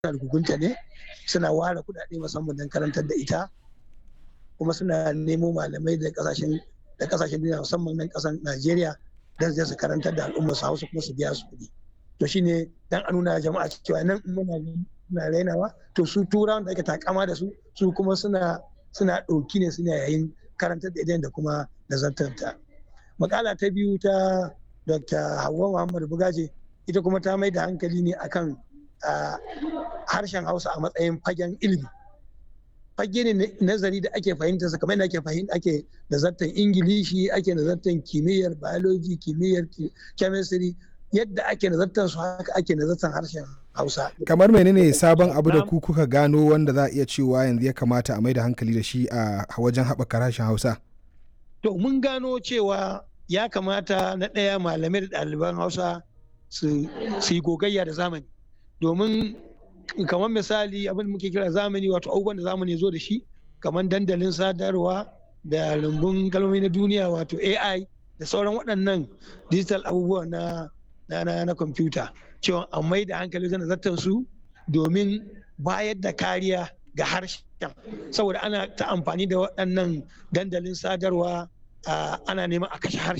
da gugunta ne suna ware kuɗaɗe musamman don karantar da ita kuma suna nemo malamai da kasashen da kasashen duniya musamman nan kasan Najeriya don su karantar da al'ummar su Hausa kuma su biya su kuɗi to shine dan a nuna jama'a cewa nan muna suna rainawa to su turawan da ake takama da su su kuma suna suna ɗauki ne suna yayin karantar da idan da kuma nazartarta makala ta biyu ta dr Hauwa muhammad bugaje ita kuma ta mai da hankali ne akan harshen hausa a matsayin fagen ilimi fage ne nazari da ake fahimta sa kamar ake fahimta ake nazartar ingilishi ake nazartar kimiyyar biology kimiyyar chemistry yadda ake nazartar su haka ake nazartar harshen hausa kamar menene sabon abu da ku kuka gano wanda za a iya cewa yanzu ya kamata a mai da hankali da shi a wajen haɓaka harshen hausa to mun gano cewa ya kamata na ɗaya malamai da ɗaliban hausa su yi gogayya da zamani domin kamar misali abin da muke kira zamani wato abubuwan da zamani zo da shi kamar dandalin sadarwa da rumbun kalmomi na duniya wato ai da sauran waɗannan digital abubuwa na na na kwamfuta cewa a mai da hankali wajen zartar su domin bayar da kariya ga harshen saboda ana ta amfani da waɗannan dandalin sadarwa ana neman a kashe harshen